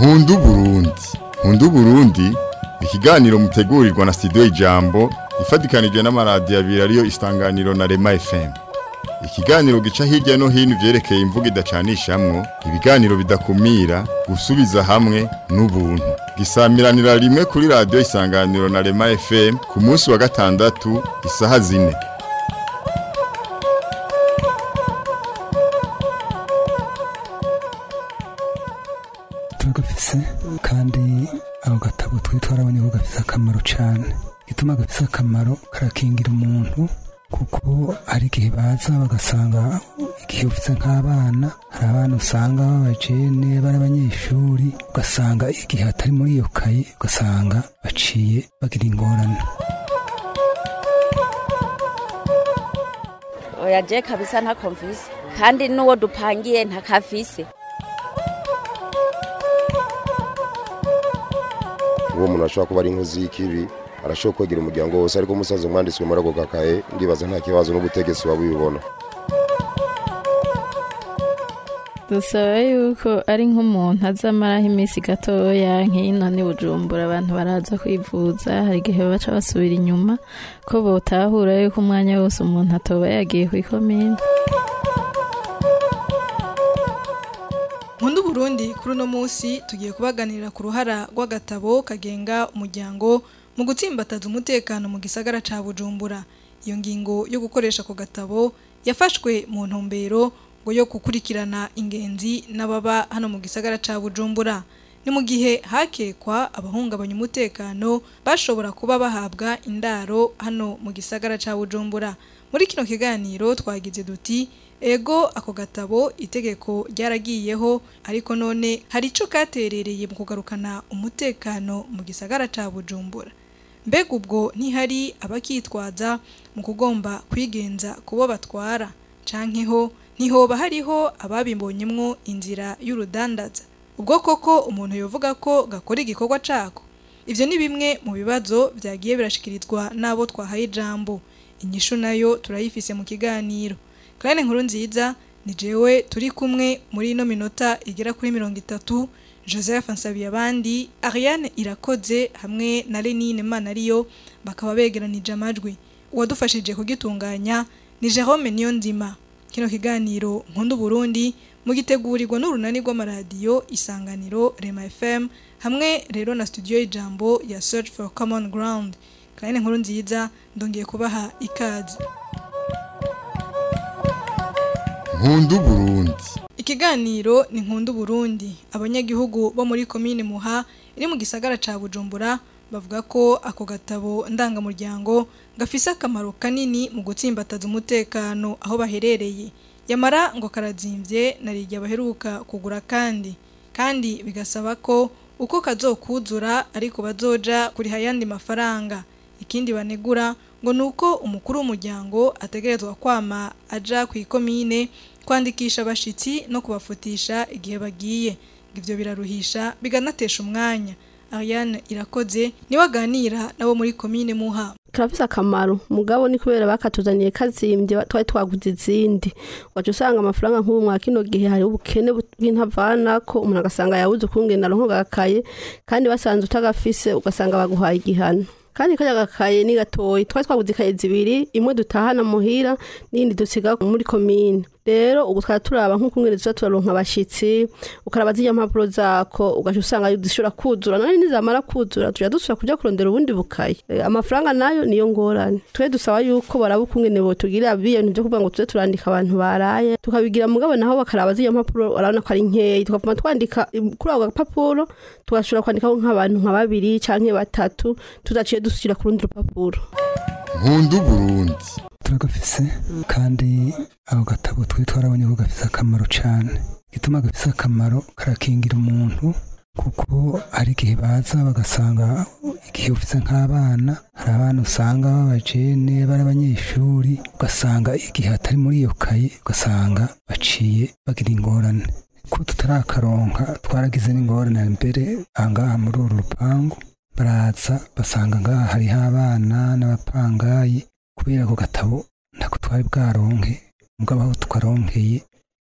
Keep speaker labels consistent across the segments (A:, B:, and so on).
A: nkundu Burundi nkundu Burundi ikiganiro mutegurirwa na studio Ijambo ifadikanije n'amaradiyo abiri ariyo Isanganiro na Rema FM ikiganiro gica hirya no hino ivyerekeye imvugo idacanishamwo ibiganiro bidakumira gusubiza hamwe n'ubuntu gisamiranira rimwe kuri radiyo Isanganiro na Rema FM ku munsi wa gatandatu isaha zine
B: turagafise kandi ako gatabo twari twarabonye ko gafise akamaro cane gituma gafise akamaro karakingira umuntu kuko hari igihe baza bagasanga igihe ufise nk'abana hari abana usanga b'abajene bari abanyeshuri ugasanga igihe atari muri iyo kaye ugasanga baciye bagira ingorane
C: oya je kabisa ntako mfise kandi n'uwo dupangiye ntakafise
D: uwo muntu ashobora kuba ari inkozi y'ikibi arashobora kwegera umuryango wose ariko umusaza mwanditswe muri ako gakaye ndibaza nta kibazo n'ubutegetsi buba bubibona
E: dusaba yuko ari nk'umuntu azamaraho iminsi gatoya nk'ino ni bujumbura abantu baraza kwivuza hari igihe baca basubira inyuma ko botahura yuko umwanya wose umuntu atoba yagiye ku ikomine
F: Nkundu Burundi kuri uno munsi tugiye kubaganirira ku ruhara rw'agatabo kagenga umuryango mu gutsimbataza umutekano mu gisagara ca Bujumbura. Iyo ngingo yo gukoresha ako gatabo yafashwe mu ntumbero ngo yo gukurikirana ingenzi n'ababa hano mu gisagara ca Bujumbura. Ni mu gihe hakekwa abahungabanya umutekano bashobora kuba bahabwa indaro hano mu gisagara ca Bujumbura. Muri kino kiganiro twagize duti ego ako gatabo itegeko ryaragiyeho ariko none hari ico katerereye mu kugarukana umutekano mu gisagara ca Bujumbura mbega ubwo ntihari abakitwaza mu kugomba kwigenza kubo batwara canke ho ntihoba hariho ababimbonyemwo inzira y'urudandaza ubwo koko umuntu yovuga ko gakora igikorwa cako ivyo ni bimwe mu bibazo vyagiye birashikirizwa n'abo twahaye ijambo inyishu nayo turayifise mu kiganiro Claire nkuru nziza ni jewe turi kumwe muri ino minota igera kuri mirongo itatu Joseph Nsabiye abandi Ariane irakoze hamwe na Lenine Manariyo bakaba begeranije amajwi uwadufashije kugitunganya ni Jerome Niyonzima kino kiganiro nkundu Burundi mugitegurirwa n'urunani rw'amaradiyo isanganiro Rema FM hamwe rero na studio y'ijambo ya Search for Common Ground Claire nkuru nziza ndongeye kubaha ikaze
A: nkundu Burundi
F: Ikiganiro ni nkundu Burundi abanyagihugu bo muri komine Muha iri mu gisagara ca Bujumbura bavuga ko ako gatabo ndangamuryango gafise akamaro kanini mu gutsimbataza umutekano aho baherereye yamara ngo karazimvye narirya baheruka kugura kandi kandi bigasaba ko uko kazokuzura ariko bazoja kuriha yandi mafaranga ikindi banegura ngo nuko umukuru w'umuryango ategerezwa kwama aja ku ikomine kwandikisha abashitsi no kubafutisha igihe bagiye ivyo biraruhisha biganatesha umwanya Ariane irakoze niwe aganira nabo muri komine Muha
G: karafise akamaro mugabo ni kubera bakatuzaniye kazimbye twari twaguze izindi wacu usanga amafaranga nk'ubu mwa kino gihe hari ubukene bw'intavanako umuntu agasanga yabuze ukungena aronko gakaye kandi basanze utagafise ugasanga baguhaye igihano kandi kajya gakaye ni gatoyi twari twaguze ikaye zibiri imwe dutahana muhira n'iyindi dusiga muri komine rero ubu twari turaba nk'uko umwere tuza turaronka abashitsi ukaraba zirya mpapuro zako ugaca usanga zishobora kuzura none nizamara kuzura tuja dusubira kuja kurondera ubundi bukaye e, amafaranga nayo niyo ngorane twe dusaba yuko baraba ukungene botugira biyo bintu vyo kuvuga ngo tuze turandika abantu baraye tukabigira mugabo naho bakaraba zirya mpapuro urabona ko ari nkeyi tukavuma twandika kuri ako gapapuro tugashobora kwandikaho nk'abantu nka babiri canke batatu tudaciye dusubira ku rundi rupapuro
A: nkundu Burundi
B: turagafise kandi ako gatabo twari twarabonye ko gafise akamaro cane gituma gafise akamaro karakingira umuntu kuko hari igihe baza bagasanga igihe ufise nk'abana hari abana usanga b'abajene bari abanyeshuri ugasanga igihe atari muri iyo kaye ugasanga baciye bagira ingorane ko tutarakaronka twaragize n'ingorane mbere ahangaha muri uru rupangu baraza basanga ngaha hariho abana n'abapangayi kubera ako gatabo ntako twari bwaronke mugabo aho twaronkeye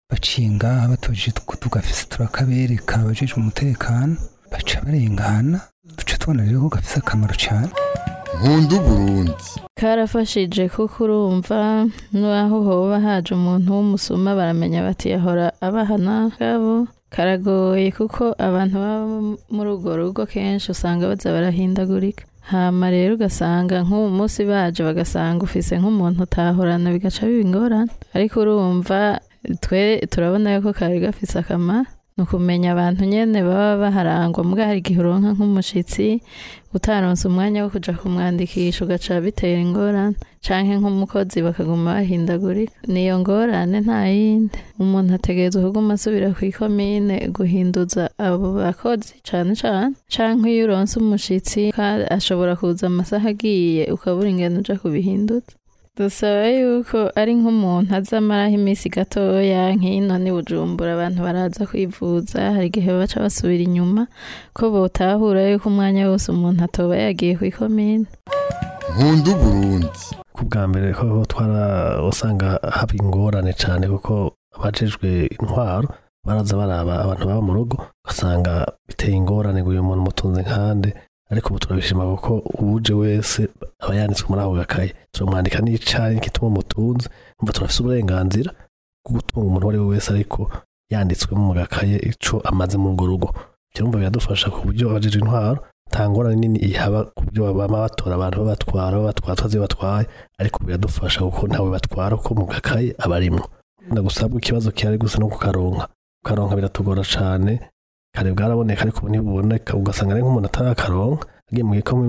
B: baciye ngaha batoje tugafise turakabereka abajejwe umutekano baca barengana duca tubona rero ko gafise akamaro cyane
A: nkunda uburundi
E: karafashije kuko urumva n'aho hoba haje umuntu w'umusuma baramenya bati yahora abahana kabo karagoye kuko abantu baba muri urwo rugo kenshi usanga baza barahindagurika hama rero ugasanga nk'ubu munsi baje bagasanga ufise nk'umuntu utahorana bigaca biba ingorane ariko urumva twe turabona yuko kari gafise akamaro ni ukumenya abantu nyene baba baharangwa mbwa hari igihe uronka nk'umushitsi utaronse umwanya wo kuja kumwandikisha ugaca bitera ingorane canke nk'umukozi bakaguma bahindagurika niyo ngorane nta yindi umuntu ategerezwa kuguma asubira kw'ikomine guhinduza abo bakozi cane cane canke iyo uronse umushitsi ashobora kuza amasaha agiye ukabura ingene uja kubihinduza dusaba yuko ari nk'umuntu azamaraho iminsi gatoya nk'ino ni bujumbura abantu baraza kwivuza hari igihe baca basubira inyuma ko botahura yuko umwanya wose umuntu atoba yagiye ku ikomine
A: nkunda uburundi
H: ku bwa mbere ko twara usanga haba ingorane cyane kuko abajejwe intwaro baraza baraba abantu baba mu rugo ugasanga biteye ingorane ngo uyu muntu mutunze nkande ariko ubu turabishima kuko uwuje wese aba yanditswe muri ako gakaye turamwandika n'icari n'igituma umutunze umva turafise uburenganzira bwo gutunga umuntu uwo ari we wese ariko yanditswemo mu gakaye ico amaze muri urwo rugo kirumva biradufasha ku buryo abajejwe intwaro nta ngorane nini ihaba ku buryo bama batora abantu babatwara babatwara twazi batwaye ariko biradufasha kuko ntawe batwara kuko mu gakaye aba arimwo ndagusabwa ikibazo kihari gusa no kukaronka kukaronka biratugora cane kare bwaraboneka ariko ubu ntibuboneka ugasanga ari nk'umuntu atarakaronka agiye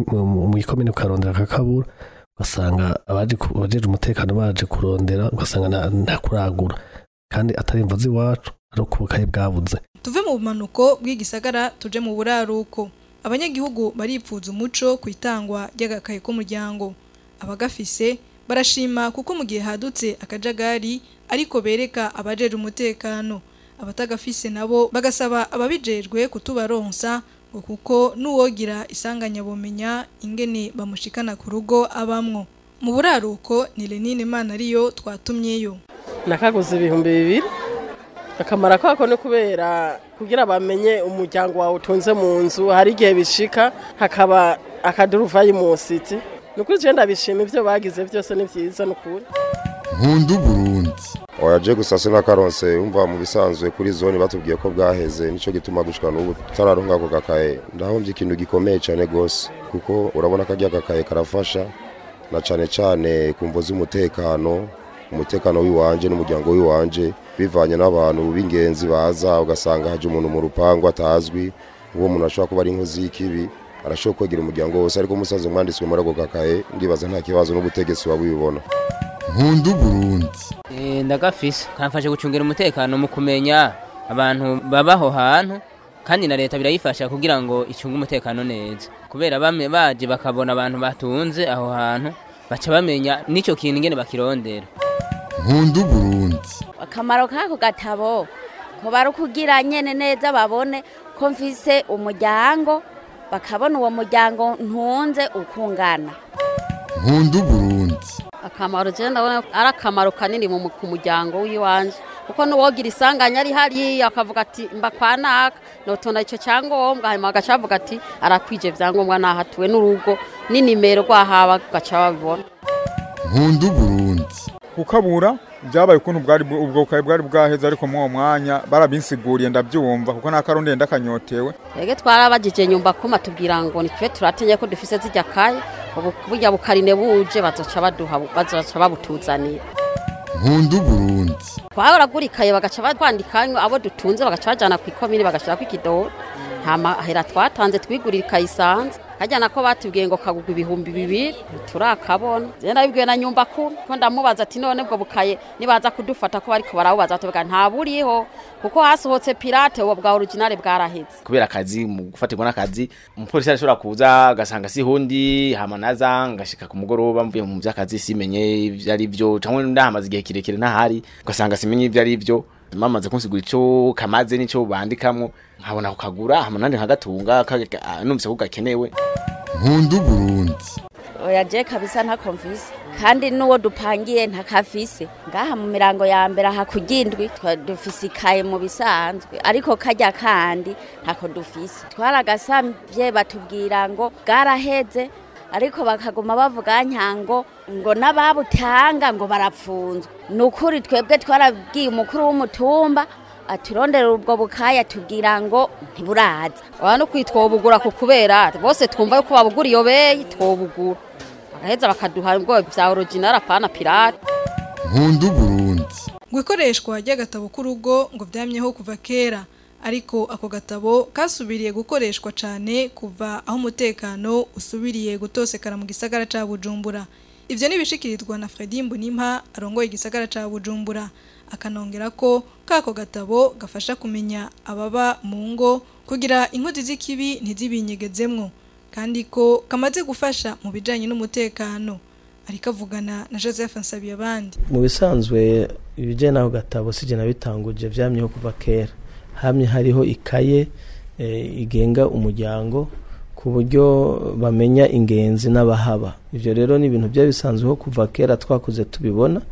H: mu gikomine ukarondera akakabura ugasanga abajeje umutekano baje kurondera ugasanga nta kuragura kandi atari imvo z'iwacu ari uko ubukaye bwabuze
F: tuve mu bumanuko bw'igisagara tuje mu buraruko abanyagihugu baripfuza umuco ku itangwa ry'agakaye k'umuryango abagafise barashima kuko mu gihe hadutse akajagari ariko bereka abajeje umutekano abatagafise nabo bagasaba ababijejwe kutubaronsa ngo kuko n'uwogira isanganya bumenya ingene bamushikana ku rugo abamwo mu buraruko ni Lenine Mana ariyo twatumyeyo
I: nakaguze ibihumbi bibiri akamara kako ni kubera kugira bamenye umuryango wawe utunze mu nzu hari igihe bishika hakaba akaduruvayi mu siti ni ukuri je ndabishima ivyo bagize byose ni vyiza ni ukuri
A: nkunda uburundi
D: oyaje gusa sinakaronse umva mu bisanzwe kuri zone batubwiye ko bwaheze nico gituma gushika n'ubu tutararonka ako gakaye ndahomvye ikintu gikomeye cane gose kuko urabona ko gakaye karafasha na cane cane ku mvo z'umutekano umutekano w'iwanje n'umuryango w'iwanje bivanye n'abantu b'ingenzi baza ugasanga haje umuntu mu rupangu atazwi uwo muntu ashobora kuba ari inkozi y'ikibi arashobora kwegera umuryango wose ariko umusaza umwanditswe muri ako gakaye ndibaza nta kibazo n'ubutegetsi babibona
A: nkunda uburundi
J: ndagafise kamfashe gucungira umutekano mu kumenya abantu babaho hantu kandi na leta birayifasha kugira ngo icunge umutekano neza kubera bamwe baje bakabona abantu batunze aho hantu baca bamenya n'icyo kintu ingene bakirondera
A: nkunda uburundi
C: akamaro k'ako gatabo ko bari ukugira nyene neza babone ko mfise umuryango bakabona uwo muryango ntunze ukungana
A: nkunda uburundi
K: akamaro je ndabona ari akamaro kanini mu ku muryango w'iwanje kuko n'uwogira isanganya ari hariya akavuga ati mba kwa naka notonda ico cyangombwa hanyuma agaca avuga ati arakwije vyangombwa nahatuwe n'urugo n'inimero rwahaba gaca babibona
A: nkunda uburundi
L: kukabura byabaye ukuntu bwari ubwo bukaye bwari bwaheze ariko muri uwo mwanya barabinsiguriye ndabyumva kuko n'akarundi ndakanyotewe
K: ege twarabagije nyumba kuma tubwira ngo nitwe turatinye ko dufise zijya kaye ubu burya bukarine buje bazoca baduha bazoca babutuzanira
A: nkunda uburundi
K: twaragura ikaye bagaca batwandikanywe abo dutunze bagaca bajana ku ikomini bagashirako ikidoro hama hera twatanze twigurira ikaye isanze kajyana ko batubwiye ngo kagugwa ibihumbi bibiri turakabona je ndabibwiye na nyumba ku ko ndamubaza ati none bwo bukaye nibaza kudufata ko bariko barabubaza tuvuga nta buriho kuko hasohotse pirate uwo bwa original bwaraheze
M: kubera akazi mu gufatirwa n'akazi umupolisi arashobora kuza agasanga si hundi hama naza ngashika ku mugoroba mvuye mu vy'akazi simenye ivyo ari vyo cyangwa ndahamaze igihe kirekire ntahari ugasanga simenye ivyo ari vyo mamaze kunsigura ico kamaze n'ico bandikamwo nkabona kukagura hama nandi nkagatunga numvise ko gakenewe
A: nkunda uburundi
C: oya je kabisa ntako mvise kandi n'uwo dupangiye ntakafise ngaha mu mirango ya mbere aha kugindwi twa- dufise ikaye mu bisanzwe ariko kajya kandi ntako dufise twaragasavye batubwira ngo bwaraheze ariko bakaguma bavuga nyango ngo n'ababutanga ngo barapfunzwe ni ukuri twebwe twarabwiye umukuru w'umutumba aturondera ubwo bukaya tubwira ngo ntiburaza
K: wa no kwitwobugura ku kubera bose twumva yuko babugura iyo beyi twobugura bagaheza bakaduha ubwo bya original apana pirate
A: nkunda uburundi
F: ngo ikoreshwa ry'agatabo k'urugo ngo byamyeho kuva kera ariko ako gatabo kasubiriye gukoreshwa cyane kuva aho umutekano usubiriye gutosekara mu gisagara cya bujumbura ibyo ntibishikirizwa na Fredy Mbonimpa arongoye igisagara cya bujumbura akanongera ko kako gatabo gafasha kumenya ababa mu ngo kugira inkozi z'ikibi ntizibinyegezemwo kandi ko kamaze gufasha mu bijyanye n'umutekano ariko avugana na joseph nsabiyabandi
N: mu bisanzwe ibijyanye n'ako gatabo si jye bitanguje byamyeho kuva kera hamye hariho ikaye eh, igenga umuryango ku buryo bamenya ingenzi n'abahaba ibyo rero ni ibintu byari bisanzweho kuva kera twakuze tubibona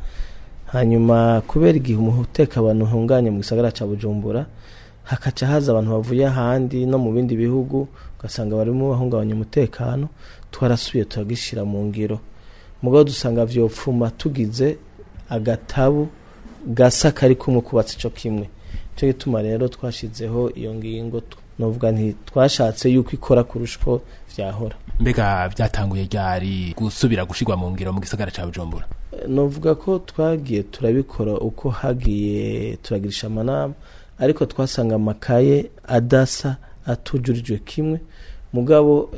N: hanyuma kubera igihe umutekano uhunganye mu gisagara cya bujumbura hakaca haza abantu bavuye ahandi no mu bindi bihugu ugasanga barimo bahungabanya umutekano twarasubiye turagishyira mu ngiro mugabo dusanga vyopfuma tugize agatabu gasa kari kumwe kubatse ico kimwe cyo gituma rero twashizeho iyo ngingo tu- novuga nti twashatse yuko ikora kurusha uko vyahora
O: mbega byatanguye ryari gusubira gushirwa mu ngiro mu gisagara ca bujumbura
N: novuga ko twagiye turabikora uko hagiye turagirisha amanama ariko twasanga amakaye adasa atujurijwe kimwe mugabo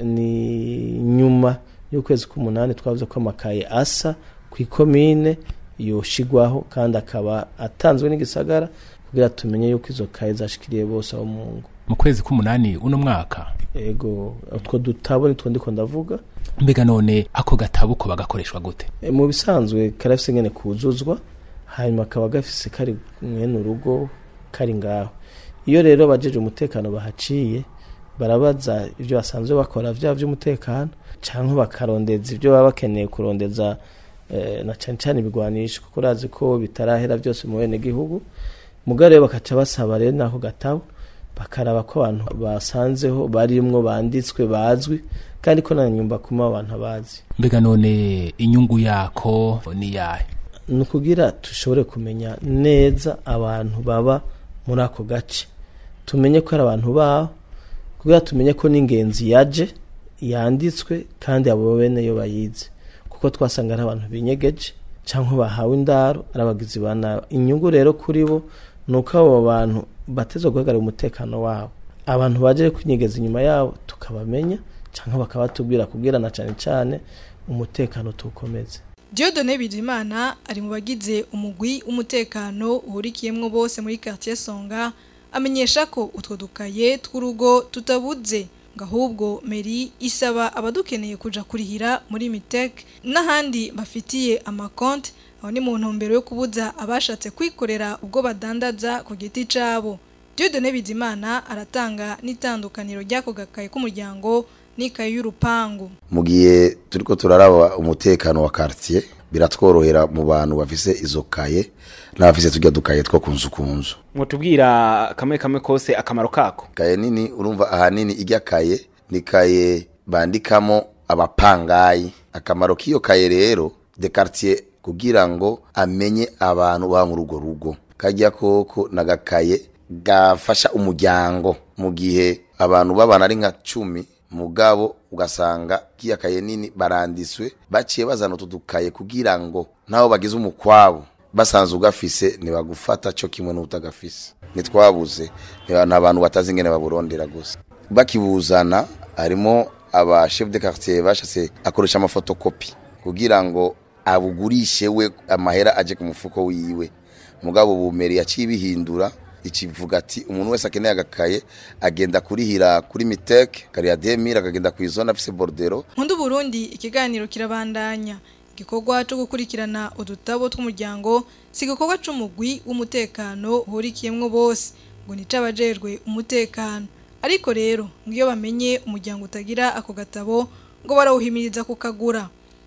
N: ni nyuma y'ukwezi k'umunani twavuze ko amakaye asa ku ikomine yoshigwaho kandi akaba atanzwe n'igisagara kugira tumenye yuko izo kaye zashikiriye bose abo mu ngo
O: mu kwezi k'umunani uno mwaka
N: ego utwo dutabo nitwo ndiko ndavuga
O: mbega none ako gatabo ko bagakoreshwa gute
N: E, mu bisanzwe karafise ngene kuzuzwa hanyuma kaba gafise kari mwene urugo kari ngaho iyo rero abajeje umutekano bahaciye barabaza ibyo basanzwe bakora vya vy'umutekano canke bakarondeza ibyo baba bakeneye kurondeza eh, na cane cane ibigwanisho kuko urazi ko bitarahera byose mu bene gihugu mugabo rero bakaca basaba rero nako gatabo bakaraba ko abantu basanzeho barimwo banditswe bazwi kandi ko na nyumba kuma abantu bazi
O: mbega none inyungu yako ni yahe
N: ni ukugira dushobore kumenya neza abantu baba muri ako gace tumenye ko ari abantu baho kugira tumenye ko n'ingenzi yaje yanditswe kandi abo bene yo bayizi kuko twasanga ari abantu binyegeje cyangwa bahawe indaro ari abagizi ba nabi inyungu rero kuri bo ni uko abo bantu bateze guhagarara umutekano wabo abantu baje kwinyegeza inyuma yabo tukabamenya cyangwa bakabatubwira kubwira na cyane cyane umutekano tuwukomeze
F: Diodone Bizimana ari mu bagize umugwi w'umutekano uhurikiyemwo bose muri quartier Songa amenyesha ko utwo dukaye tw'urugo tutabuze ngo ahubwo Meri isaba abadukeneye kuja kurihira muri Mitek n'ahandi bafitiye amakonte aho ni mu ntumbero yo kubuza abashatse kwikorera ubwo badandaza ku giti cabo Diodone Bizimana aratanga n'itandukaniro ry'ako gakaye k'umuryango n'ikaye y'urupangu
P: mu gihe turiko turaraba umutekano wa quartier biratworohera mu bantu bafise izo kaye n'abafise turya dukaye two kunzu kunzu
M: mutubwira kamwe kamwe kose akamaro kako
P: kaye nini urumva ahanini ijya kaye ni kaye bandikamo abapangayi akamaro k'iyo kaye rero de quartier kugira ngo amenye abantu baba muri urwo rugo kajya koko nagakaye gafasha umuryango mu gihe abantu babana ari nka cumi mugabo ugasanga kiya kaye nini barandiswe baciye bazana utu dukaye kugira ngo nabo bagize umukwabo basanzwe ugafise ntibagufata cyo kimwe n'utagafise ntitwabuze nta bantu batazi ingene baburondera gusa bakibuzana harimo aba chef de quartier bashatse akoresha amafotokopi kugira ngo abugurishe we amahera aje ku mufuko wiwe mugabo bumeri yaciye bihindura ikivuga ati umuntu wese akeneye agakaye agenda kurihira kuri miteke kariya demire akagenda ku izona afise bordero
F: Nkundu Burundi ikiganiro kirabandanya igikorwa cyo gukurikirana udutabo tw'umuryango si igikorwa c'umugwi w'umutekano uhurikiyemwo bose ngo ni cabajejwe umutekano ariko rero ngo iyo bamenye umuryango utagira ako gatabo ngo barawuhimiriza kukagura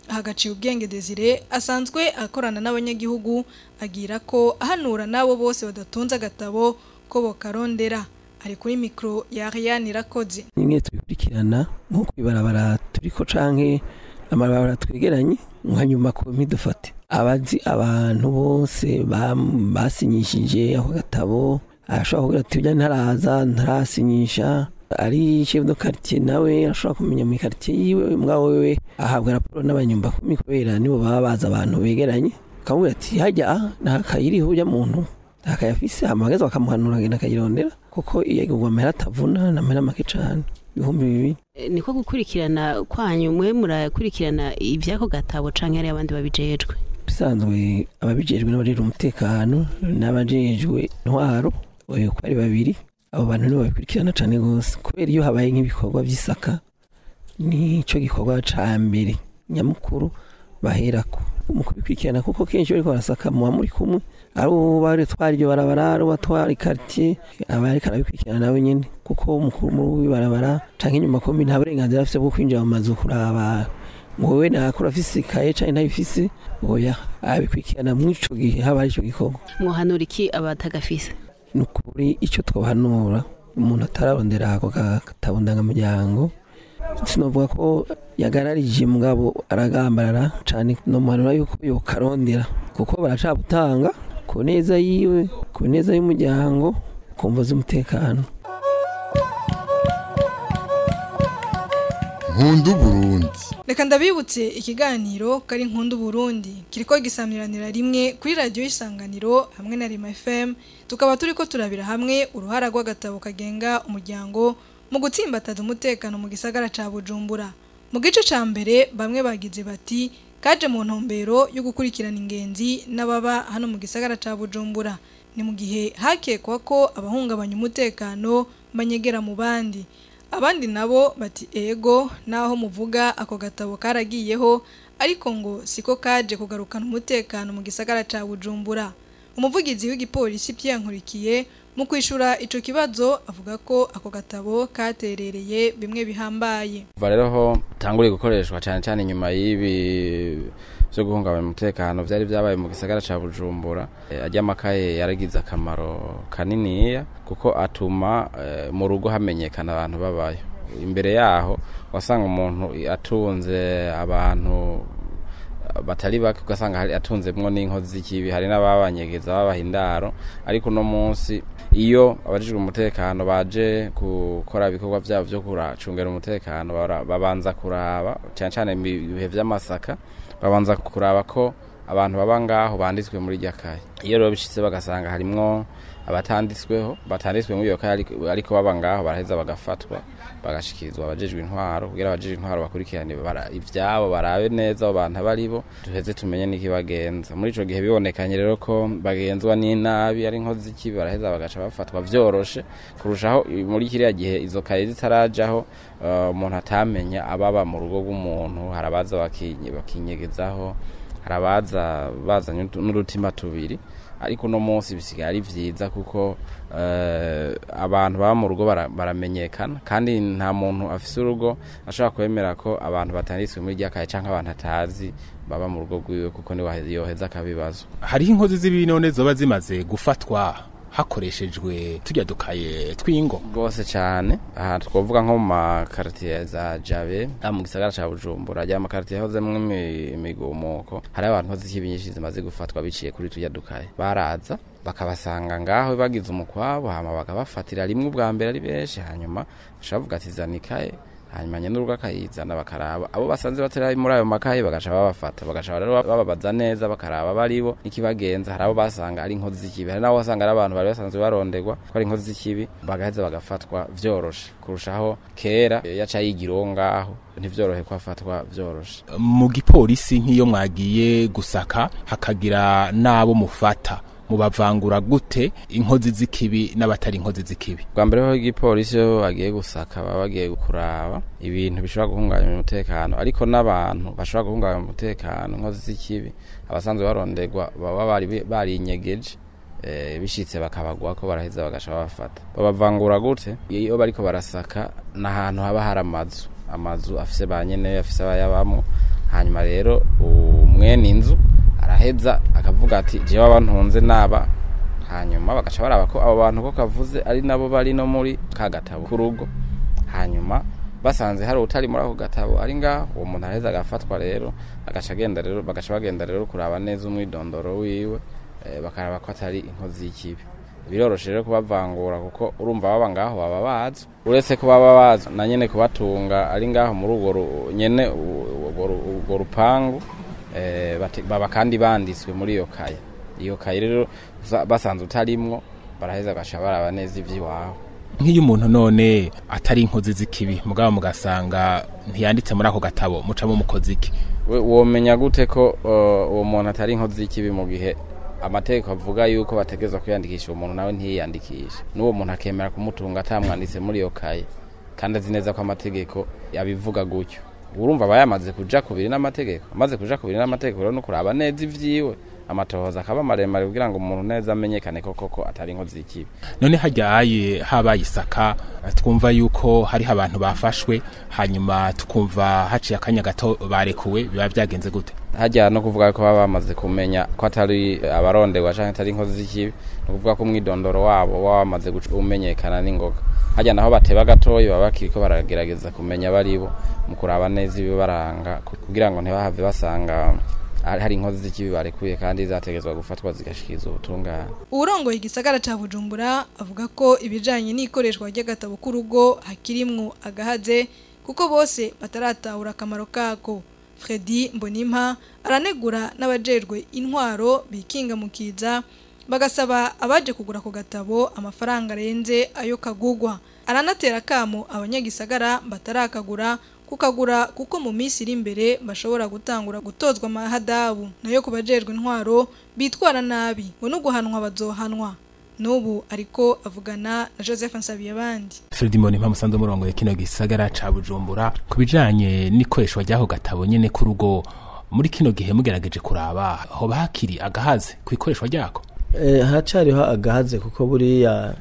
F: ahagaciye ubwenge Desire asanzwe akorana n'abanyagihugu agira ko ahanura nabo bose badatunze agatabo ko bokarondera ari kuri mikro ya Ariane Irakoze
Q: nimwe tubikurikirana nko kwibarabara turiko canke amabarabara twegeranye nka nyuma ku mpidufate abazi abantu bose bam- basinyishije ako gatabo ashobora kugira ati ujya ntaraza ntarasinyisha ari chef de quartier nawe ashobora kumenya mu quartier yiwe mwawe wewe ahabwa raporo n'abanyumba kumi kubera nibo baba bazi abantu begeranye akamubwira ati hajya ntakayiriho ujya muntu ntakayafise amagaza bakamuhanura agenda akayirondera kuko iyo igurwa amahera atavuna ni amahera make cane ibihumbi bibiri
R: Eh, niko gukurikirana kwanyu mwe murakurikirana iby'ako gatabo canke hari abandi babijejwe
Q: bisanzwe ababijejwe n'abajejwe umutekano n'abajejwe intwaro oyo ko ari babiri abo bantu nibo babikurikirana cane gose kubera iyo habaye nk'ibikorwa vy'isaka nico gikorwa ca mbere nyamukuru baherako mu kubikurikirana kuko kenshi bariko barasaka muba muri kumwe ari ubari twari iryo barabara ari uwatwara ikaritiye aba ariko arabikurikirana nawe nyene kuko umukuru w'ibarabara canke inyuma kombi nta burenganzira afise bwo kwinjira mu mazu kuraba ngo wowe nakora afise ikaye canke ntayifise oya abikurikirana mw'ico gihe haba ari ico gikorwa
R: mwohanura iki abatagafise
Q: ni ukuri icyo twohanura umuntu atararondera ako gatabo ndangamuryango sinovuga ko yagararije mugabo aragambarara cyane nomuhanura yuko yokarondera kuko baracabutanga ku neza yiwe ku neza y'umuryango ku mvo z'umutekano
A: nkundu burundi
F: Reka ndabibutse ikiganiro kari nkundu Burundi kiriko gisamiranira rimwe kuri radio y'isanganiro hamwe na Rima FM tukaba turiko turabira hamwe uruhara rw'agatabo kagenga umuryango mu gutsimbataza umutekano mu gisagara ca Bujumbura mu gice ca mbere bamwe bagize bati kaje mu ntumbero yo gukurikirana ingenzi n'ababa hano mu gisagara ca Bujumbura ni mu gihe hakekwa ko abahungabanya umutekano banyegera mu bandi abandi nabo bati ego naho muvuga ako gatabo karagiyeho ariko ngo siko kaje kugarukana umutekano mu gisagara ca Bujumbura umuvugizi w'igipolisi Pierre Nkurikiye mu kwishura ico kibazo avuga ko ako gatabo katerereye bimwe bihambaye
S: kuva rero ho tanguriye gukoreshwa cyane cyane inyuma y'ibi byo guhungabanya umutekano byari byabaye mu gisagara ca Bujumbura Eh, ajya amakaye yaragize akamaro kaniniya kuko atuma eh, mu rugo hamenyekana abantu babayo imbere yaho wasanga umuntu atunze abantu batari bake ugasanga hari atunzemwo n'inkozi z'ikibi hari n'ababanyegeza babaha indaro ariko uno munsi iyo abajijwe umutekano baje gukora ibikorwa byabo byo kuracungera umutekano bara- babanza kuraba cyane cyane mu bihe by'amasaka babanza kuraba ko abantu baba ngaho banditswe muri irya kaye iyo rero bishitse bagasanga harimwo abatanditsweho batanditswe muri iyo kaye ariko- ariko baba ngaho baraheza bagafatwa bagashikirizwa abajejwe intwaro kugira abajejwe intwaro bakurikirane bara- ivyabo barabe neza abo bantu abaribo duheze tumenye n'ikibagenza muri ico gihe bibonekanye rero ko bagenzwa n'inabi ari nkozi z'ikibi baraheza bagaca bafatwa vyoroshe kurushaho i- muri kiriya gihe izo kaye zitarajaho eh, umuntu atamenya ababa mu rugo rw'umuntu harabaza bakinye- bakinyegezaho harabaza bazanye n'utu- n'udutima tubiri ariko uno munsi bisigaye ari vyiza kuko eh, abantu baba mu rugo bara- baramenyekana kandi nta muntu afise urugo ashobora kwemera ko abantu batanditswe muri rya kaye canke abantu atazi baba mu rugo rwiwe kuko niwe yoheza akabibazo
O: hariho inkozi z'ibibi none zoba zimaze gufatwa hakoreshejwe tujya dukaye tw'ingo
S: rwose cyane aha twavuga nko mu makaritiye za jabe aha mu gisagara cya bujumbura ajya amakaritiye ahozemo imi- imigumuko hari abantu nkozi z'ikibi nyinshi zimaze gufatwa biciye kuri tujya dukaye baraza bakabasanga ngaho bagize umukwabo hama bakabafatira rimwe ubwa mbere ari benshi hanyuma bashobora kuvuga ati zana ikaye hanyuma nyenurugo akayizana bakaraba abo basanze batari muri ayo makaye bagaca babafata bagaca rero bababaza neza bakaraba baribo n'ikibagenza hari abo basanga ari inkozi z'ikibi hari n'abo basanga ari abantu bari basanzwe barondegwa ko ari inkozi z'ikibi bagaheza bagafatwa vyoroshe kurushaho kera yaca yigira uwo ngaho ntivyorohe ko afatwa vyoroshe
O: mu gipolisi nk'iyo mwagiye gusaka hakagira n'abo mufata mubavangura gute inkozi z'ikibi n'abatari inkozi z'ikibi
S: bwa mbere ho igipolisi iyo bagiye gusaka baba bagiye kuraba ibintu bishobora guhungabanya umutekano ariko n'abantu bashobora guhungabanya umutekano inkozi z'ikibi abasanzwe barondegwa baba bari barinyegeje eh, bishitse bakabagwa ko baraheza bagaca babafata babavangura gute iyo bariko barasaka n'ahantu haba hari amazu amazu afise ba nyene afise abayabamwo hanyuma rero umwene inzu araheza akavuga ati jewe abantunze naba hanyuma bagaca baraba ko abo bantu ko kavuze ari nabo bari no muri ka gatabo k'urugo hanyuma basanze hari utari muri ako gatabo ari ngaho uwo muntu araheza agafatwa rero agaca agenda rero bagaca bagenda rero kuraba neza umwidondoro wiwe eh, bakaraba ko atari inkozi y'ikibi biroroshe rero kubavangura kuko urumva baba ngaho baba bazi uretse ko baba bazi na nyene kubatunga ari ngaho muri urwo ru- nyene u- urwo ru- urwo rupangu eh, bate- baba kandi banditswe muri iyo kaye iyo kaye rero usa- basanze utarimwo baraheza bagaca baraba neza ivy'iwawe
O: nk'iyo umuntu none atari inkozi z'ikibi mugabo mugasanga ntiyanditse muri ako gatabo mucamo umukozi iki
S: We- womenya gute ko uh, uwo muntu atari inkozi y'ikibi mu gihe amategeko avuga yuko bategerezwa kwiyandikisha uwo muntu nawe ntiyiyandikishe n'uwo muntu akemera kumutunga atamwanditse muri iyo kaye kandi azi neza ko amategeko yabivuga gutyo urumva aba yamaze kuja kubiri n'amategeko amaze kuja kubiri n'amategeko rero no kuraba neza ivyiwe amatohoza akaba maremare kugira ngo umuntu neza amenyekane ko koko atari inkozi y'ikibi
O: none hajyaye habaye isaka twumva yuko hariho abantu bafashwe hanyuma tukumva haciye akanya gato barekuwe biba byagenze gute
S: hajya no kuvuga ko baba bamaze kumenya ko atari abaronderwa canke atari inkozi z'ikibi no kuvuga ko umwidondoro wabo waba wamaze guca- umenyekana n'ingoga hajya naho bateba gatoyi baba bakiriko baragerageza kumenya baribo mu kuraba neza ibibaranga ku- kugira ngo ntibahave basanga hari hari inkozi z'ikibi barekuye kandi zategezwa gufatwa zigashikiza ubutungane
F: uwurongoye igisagara ca bujumbura avuga ko ibijanye n'ikoreshwa ry'agatabo k'urugo hakirimwo agahaze kuko bose bataratahura akamaro kako fredi mbonimpa aranegura n'abajejwe intwaro bikinga mu kiza bagasaba abaje kugura ako gatabo amafaranga arenze ayo kagugwa aranatera akamo abanyagisagara batarakagura kukagura kuko mu minsi iri imbere bashobora gutangura gutozwa amahadabu nayo ku bajejwe intwaro bitwara nabi ngo no guhanwa bazohanwa n'ubu ariko avugana na joseph nsabiyabandi
O: Fredi Mbonimpa musanze murongoye kino gisagara ca Bujumbura ku bijanye n'ikoreshwa ry'ako gatabo nyene k'urugo muri kino gihe mugerageje kuraba hoba hakiri agahaze ku ikoreshwa ryako
N: Eh, hacariho agahaze kuko buriya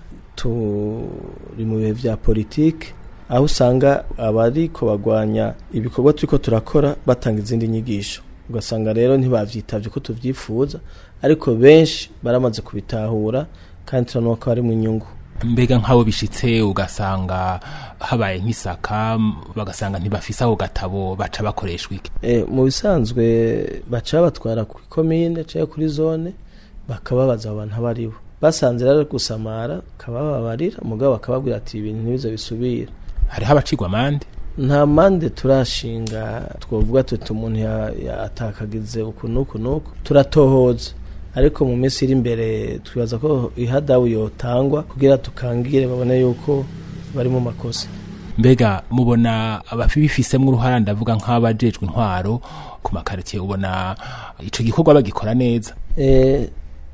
N: turi mu bihe vya politike aho usanga abariko bagwanya ibikorwa turiko turakora batanga izindi nyigisho ugasanga rero ntibavyitavye ko tuvyifuza ariko benshi baramaze kubitahura kandi turabona ko harimwo inyungu
O: mbega nk'abo bishitse ugasanga habaye nk'isaka m- bagasanga ntibafise ako gatabo baca bakoreshwa iki
N: Eh, mu bisanzwe baca batwara ku komine cyangwa kuri zone bakababaza abo bantu abo ari bo basanze rero gusamara bakabababarira mugabo bakababwira ati ibintu ntibize bisubira
O: hariho abacigwa amande
N: nta mande turashinga twavuga tuti umuntu ya- yatakagize uku n'uku n'uku turatohoza ariko mu minsi iri imbere twibaza ko ihadabu yotangwa kugira tukangire babone yuko bari mu makosa
O: mbega mubona ababifisemwo uruhara ndavuga nk'abajejwe intwaro ku makaritsiye ubona ico gikorwa bagikora neza
N: Eh,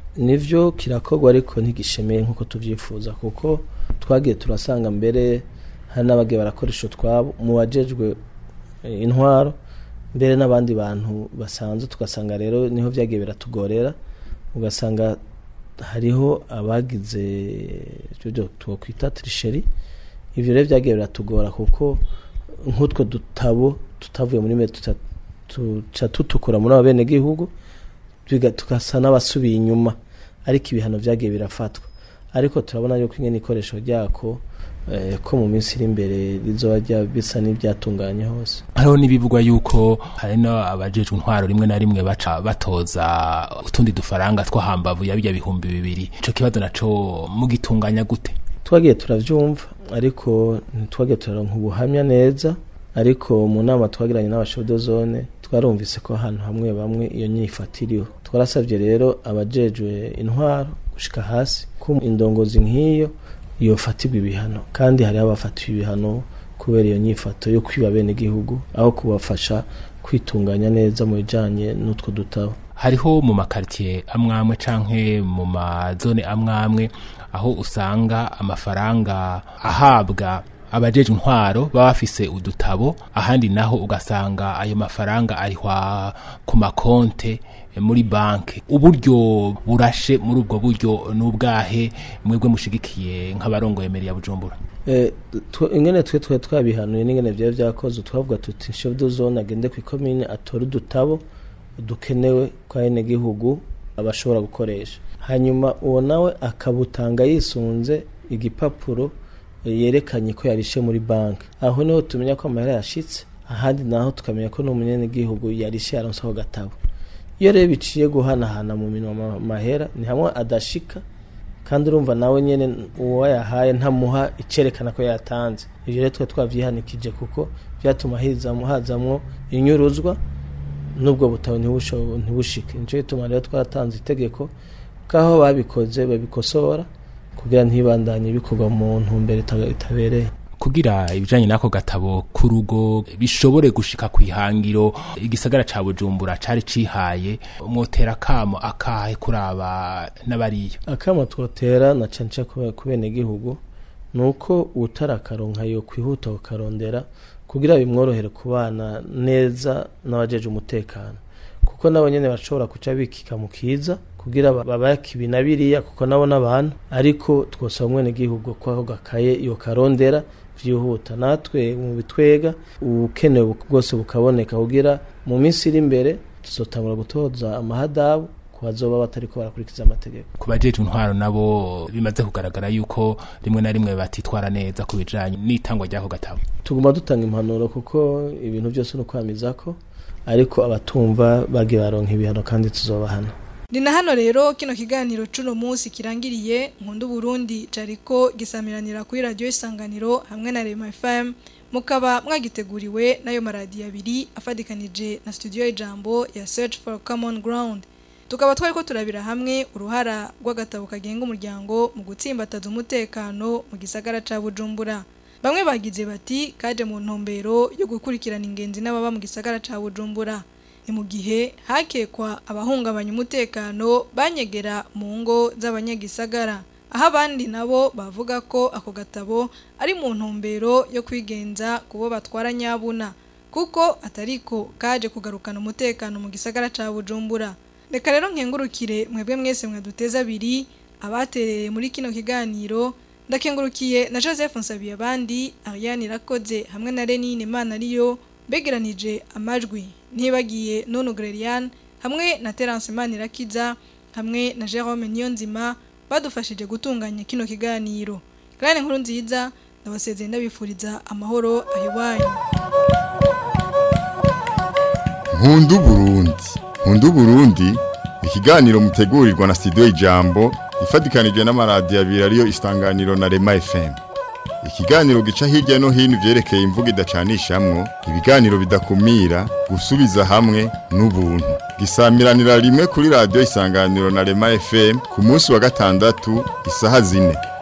N: nivyo kirakorwa ariko ntigishemeye nk'uko tuvyifuza kuko twagiye turasanga mbere hari n'abagiye barakoresha utwabo mu bajejwe eh, intwaro mbere n'abandi bantu basanzwe tugasanga rero niho vyagiye biratugorera ugasanga hariho abagize ivyo twokwita trisheri ivyo rero vyagiye biratugora kuko nk'utwo dutabo tutavuye muri mwe tuca tuca tutukura muri abo benegihugu biga- tugasa n'abasubiye inyuma ariko ibihano vyagiye birafatwa ariko turabona yuko ingene ikoresho ryako eh, ko mu minsi iri imbere rizoba rya- bisa n'ivyatunganye hose
O: hariho n'ibivugwa yuko hari no abajejwe intwaro rimwe na rimwe baca batoza utundi dufaranga two hambavu ya birya bihumbi bibiri ico kibazo naco mugitunganya gute
N: twagiye turavyumva ariko ntitwagiye turaronka ubuhamya neza ariko mu nama twagiranye n'abashodo zone twarumvise ko ahantu hamwe bamwe iyo nyifata iriho twarasabye rero abajejwe intwaro gushika hasi ko indongozi nk'iyo yofatirwa ibihano kandi hariho abafatiwe ibihano kubera iyo nyifato yo kwiba bene igihugu aho kubafasha kwitunganya neza mu bijanye n'utwo dutabo
O: hariho mu makaritiye amwamwe canke mu mazone amwamwe aho usanga amafaranga ahabwa abajeje intwaro baba bafise udutabo ahandi naho ugasanga ayo mafaranga arihwa ku makonte eh, muri banke uburyo burashe muri ubwo buryo n'ubwahe mwebwe mushigikiye nk'abarongoye meri ya bujumbura
N: Eh, twe- ingene twe twe twabihanuye n'ingene vyari vyakoze twavuga tuti chef de zone agende kw'ikomine atore udutabo dukenewe kwa ene gihugu abashobora gukoresha hanyuma uwo nawe akabutanga yisunze igipapuro eh, yerekanye ko yarishe muri banki aho niho tumenya ko amahera yashitse ahandi naho tukamenya ko n'umunyagihugu yarishe yaronse ako gatabo iyo rero biciye guhanahana mu minwa ma- mahera ni hamwe adashika kandi urumva nawe nyene uwo yahaye ntamuha icerekana ko yatanze ivyo rero twe twavyihanikije kuko vyatuma hizamo hazamwo inyuruzwa n'ubwo butabo ntibusho- ntibushike nico gituma rero twaratanze itegeko kaho babikoze babikosora kugira ntibandanye bikorwa mu ntumbero ita- itabereye
O: kugira ibijanye n'ako gatabo ku rugo bishobore gushika ku ihangiro igisagara ca bujumbura cari cihaye mwotera kamo akahe kuraba n'abariyo
N: akama twotera na cane cane ku- ku bene gihugu nuko utarakaronka yo kwihuta kukarondera kugira bimworohere kubana neza n'abajeje umutekano kuko nabo nyene bashobora kuca bikika mu kiza kugira ba- babake ibi na biriya kuko nabo n'abantu ariko twosaba mwene gihugu ko ako gakaye yo karondera vyihuta natwe mu bitwega ubukenewe bwose bukaboneka kugira mu minsi iri imbere tuzotangura gutoza amahadabu ku bazoba batariko barakurikiza amategeko
O: ku bajeje intwaro nabo bimaze kugaragara yuko rimwe na rimwe batitwara neza ku bijanye n'itangwa ry'ako gatabo
N: tuguma dutanga impanuro kuko ibintu byose ni ukwamizako ariko abatumva bagiye baronka ibihano kandi tuzobahana
F: ni na hano rero kino kiganiro c'uno munsi kirangiriye nkunda Burundi cariko gisamiranira kuri radio isanganiro hamwe na Rema FM mukaba mwagiteguriwe n'ayo maradiyo abiri afadikanije na studio y'ijambo ya Search for Common Ground tukaba twariko turabira hamwe uruhara rw'agatabo kagenga umuryango mu gutsimbataza umutekano mu gisagara ca Bujumbura bamwe bagize bati kaje mu ntumbero yo gukurikirana ingenzi n'ababa mu gisagara ca Bujumbura ni mu gihe hakekwa abahungabanya umutekano banyegera mu ngo z'abanyagisagara aho abandi nabo bavuga ko ako gatabo ari mu ntumbero yo kwigenza ku bo batwara nyabuna kuko atariko kaje kugarukana umutekano mu gisagara ca Bujumbura reka rero nkengurukire mwebwe mwese mwaduteza abiri abatereye muri kino kiganiro ndakengurukiye na Joseph Nsabiye abandi Ariane Irakoze hamwe na Renine Mana ariyo begeranije amajwi ntibagiye Nono Grelian hamwe na Terence Manirakiza hamwe na Jerome Niyonzima badufashije gutunganya kino kiganiro Grane nkuru nziza ndabasezeye ndabifuriza amahoro ahiwanyu
A: Nkundu Burundi Nkundu Burundi ikiganiro mutegurirwa na studio Ijambo ifadikanije n'amaradiyo abiri ariyo isanganiro na Rema FM ikiganiro gica hirya no hino vyerekeye imvugo idacanishamwo ibiganiro bidakumira gusubiza hamwe n'ubuntu gisamiranira rimwe kuri radio isanganiro na Rema FM ku munsi wa gatandatu isaha zine